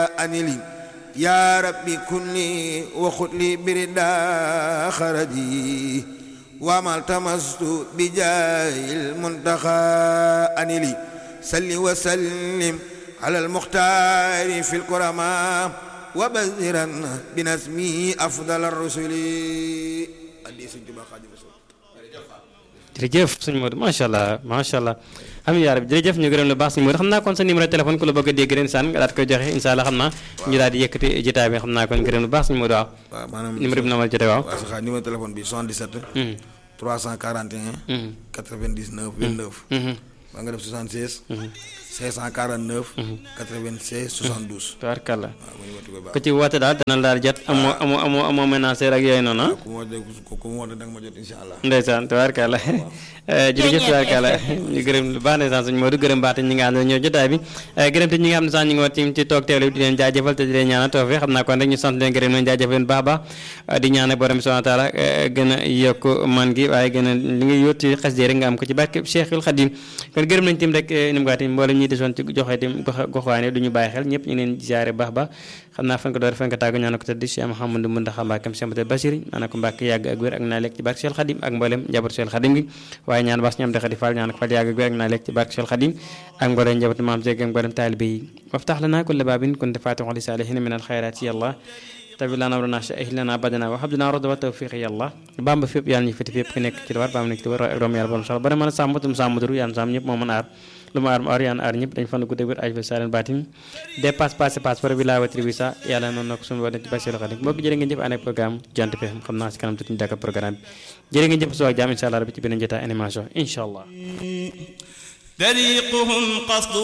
أنلي يا ربي كن لي وخذ لي بردا خردي وما التمست بجاه المنتخى أنلي سل وسلم على المختار في الكرماء وبذرا بنسمي أفضل الرسل jërëjëf sëñ Modou macha allah macha allah am yaa rabbi jërëjëf ñu gërëm la baax sëñ Modou xam naa kon sa numéro téléphone ku la bëgg a dégg ren saan nga daal koy joxe incha allah xam naa ñu daal di yëkkati jotaay bi xam naa kon gërëm la baax sëñ Modou waaw waaw maanaam numéro bi na ma jotee waaw waaw sa xaar numéro téléphone bi 77 Mhm, 341 mhm, 99 29 mhm, ba nga def 76 mhm. 549 96 72 tabarkàlla waaw mu ñu ko ku ci woote daal dana la daal jot amoo amoo amoo amoo ménagère ak yooyu noonu ah ku ma woote ku ma woote da nga ma jot incha allah ndeysaan tabaarkalla jërëjëf tabaarkalla ñu gërëm lu baax ndeysaan suñu Modou gërëm baax te ñi nga xam ne ñëw jotaay bi gërëm te ñi nga xam ne sax ñu ngi woon ci ci toog teewlu di leen jaajëfal te di leen ñaanal tawfiq xam naa kon rek ñu sant leen gërëm leen jaajëfal leen baax a baax di ñaanal borom subhanahu wa taala gën a yokk man gi waaye gën a li nga yóot ci xas rek nga am ko ci barke Cheikhul Khadim kon gërëm nañ tim rek ni mu ko waxee mboolem ñi desoon ci joxe tim gox goxwaane du ñu bàyyi xel ñëpp ñu ngi leen ziare baax baax xam naa fan ko door fan ko tàggu ñaanal ko tëdd Cheikh Mouhamadou Mountakha Mbacké Cheikh Mouhamadou Bachir ñaanal ko Mbacké yàgg ak wér ak naa lekk ci barke Cheikhul Khadim ak mboolem njaboot Cheikhul Khadim gi waaye ñaan bas ñoom de Khadi Fall ñaan ko fal yàgg ak wér ak naa lekk ci barke Cheikhul Khadim ak mboolem njaboot maam Seeg ak mboolem taalibe yi waftax lana kulla baabin kunta faatixan li saalihiina min alxayraat ya Allah tabi lana amrana sha'ih lana badana wa habdana roda wa tawfiq ya Allah bamba fépp yàlla ñu feti fépp ku nekk ci lu war bamba nekk ci lu war ak doom yàlla borom sax bari mën a sàmm tum sàmm duru yàlla sàmm ñëpp moo mën aar lu mu aar mu aar yaan aar ñëpp dañ fan gudde wér aj fa saren baatin dépasse passé passe par bi laa watri bi sa yàlla noonu na ko suñu wone ci basilu xadim mbokk jërë ngeen jëf ànd ak programme jant bi xam naa si kanam tuuti ñu dàkk programme bi jërë ngeen jëf soo ak jaam incha allah rabbi ci beneen jotaay animation incha allah طريقهم قصد